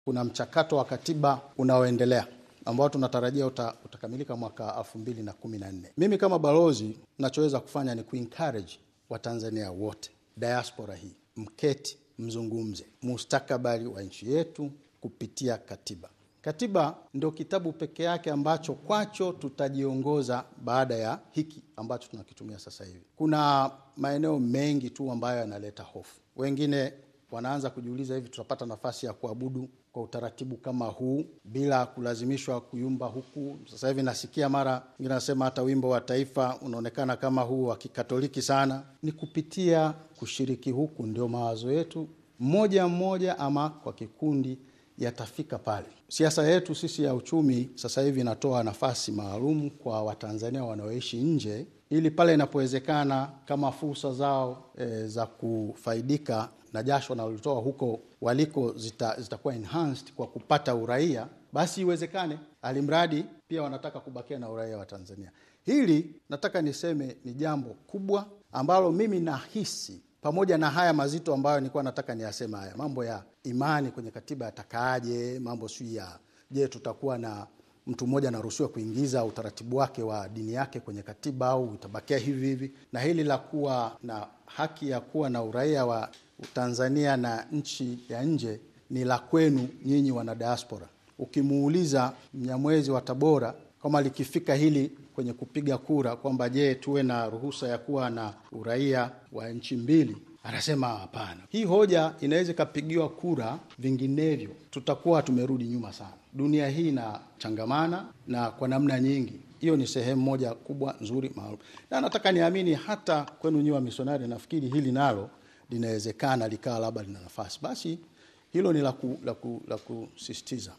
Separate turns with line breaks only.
kuna mchakato wa katiba unaoendelea ambao tunatarajia uta, utakamilika mwaka elfu mbili na kumi na nne. Mimi kama balozi nachoweza kufanya ni kuencourage Watanzania wote, diaspora hii, mketi mzungumze mustakabali wa nchi yetu kupitia katiba. Katiba ndio kitabu peke yake ambacho kwacho tutajiongoza baada ya hiki ambacho tunakitumia sasa hivi. Kuna maeneo mengi tu ambayo yanaleta hofu. Wengine wanaanza kujiuliza, hivi tutapata nafasi ya kuabudu kwa utaratibu kama huu bila kulazimishwa kuyumba huku? Sasa hivi nasikia mara ingine nasema hata wimbo wa taifa unaonekana kama huu wa kikatoliki sana. Ni kupitia kushiriki huku ndio mawazo yetu mmoja mmoja ama kwa kikundi yatafika pale. Siasa yetu sisi ya uchumi sasa hivi inatoa nafasi maalum kwa Watanzania wanaoishi nje, ili pale inapowezekana, kama fursa zao e, za kufaidika na jasho wanalotoa huko waliko zita, zitakuwa enhanced kwa kupata uraia, basi iwezekane, alimradi pia wanataka kubakia na uraia wa Tanzania. Hili nataka niseme ni jambo kubwa ambalo mimi nahisi pamoja na haya mazito ambayo nilikuwa nataka niyasema, haya mambo ya imani kwenye katiba yatakaaje, mambo sijui ya je, tutakuwa na mtu mmoja anaruhusiwa kuingiza utaratibu wake wa dini yake kwenye katiba au itabakia hivi hivi, na hili la kuwa na haki ya kuwa na uraia wa Tanzania na nchi ya nje ni la kwenu nyinyi wana diaspora. Ukimuuliza Mnyamwezi wa Tabora kama likifika hili kwenye kupiga kura kwamba je, tuwe na ruhusa ya kuwa na uraia wa nchi mbili, anasema hapana. Hii hoja inaweza ikapigiwa kura, vinginevyo tutakuwa tumerudi nyuma sana. Dunia hii inachangamana na kwa namna nyingi. Hiyo ni sehemu moja kubwa nzuri maalum, na nataka niamini hata kwenu nyiwe wa misionari, nafikiri hili nalo linawezekana likawa labda lina nafasi. Basi hilo ni la kusisitiza.